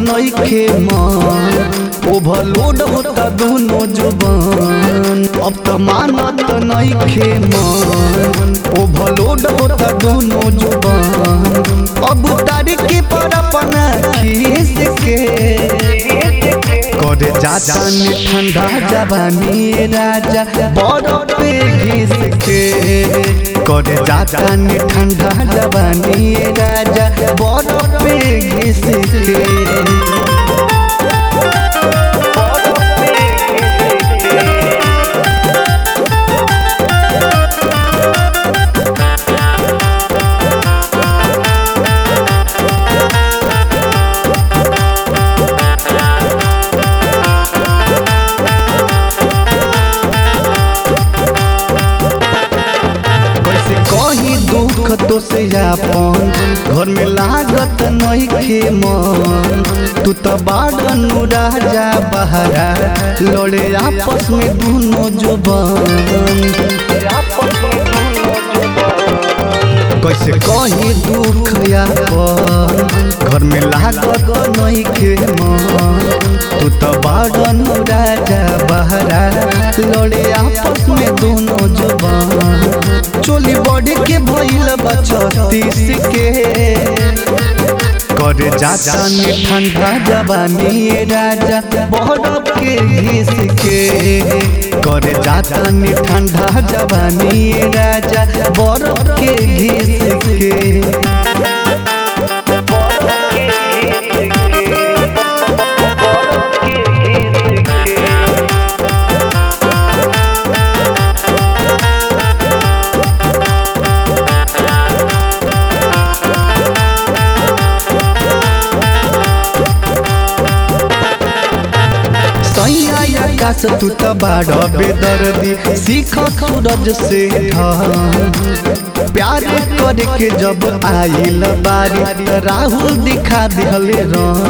नइखे मन ओवरलोड होता दोनों जुबान अब त मानत नइखे मन ओवरलोड होता दोनों जुबान अब तारीख पर अपना खीस के करे जाता ने ठंडा जवानी राजा बरफ पे घिस के करे जाता ने ठंडा जवानी राजा बरफ पे घिस के कैसे कही दुख तो से अपन घर में लागत नइखे मन तू तो बाड़न राजा बहरा लड़े आपस में दोनों जुबान कैसे कही दुख अपन घर में लागत नइखे मन तू तो बाड़न राजा बहरा लड़े आपस में दोनों जुबान चोली बॉडी के भइल बा छत्तीस के करे जाता ने ठंडा जवानी राजा बरफ के घिस के करे जाता ने ठंडा जवानी राजा बरफ के घिस के सैया आकाश तू त बाड़ बेदर्दी सीख सूरज से ढल प्यार करे के जब आइल बारी त राहुल दिखा दिहले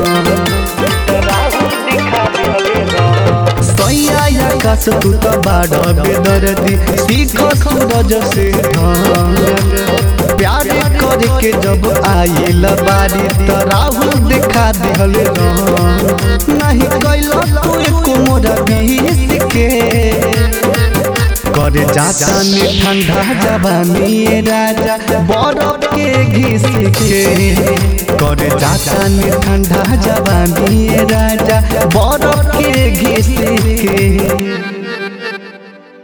सैया आकाश तू त बाड़ बेदर्दी सीख सूरज से ढल प्यार करे के जब आइल बारी त राहुल दिखा दिहले नहीं कैलो तू एको मोरा बीस के करे जाता ने ठंडा जवानी राजा बरफ के घिस के करे जाता ने ठंडा जवानी राजा बरफ के घिस के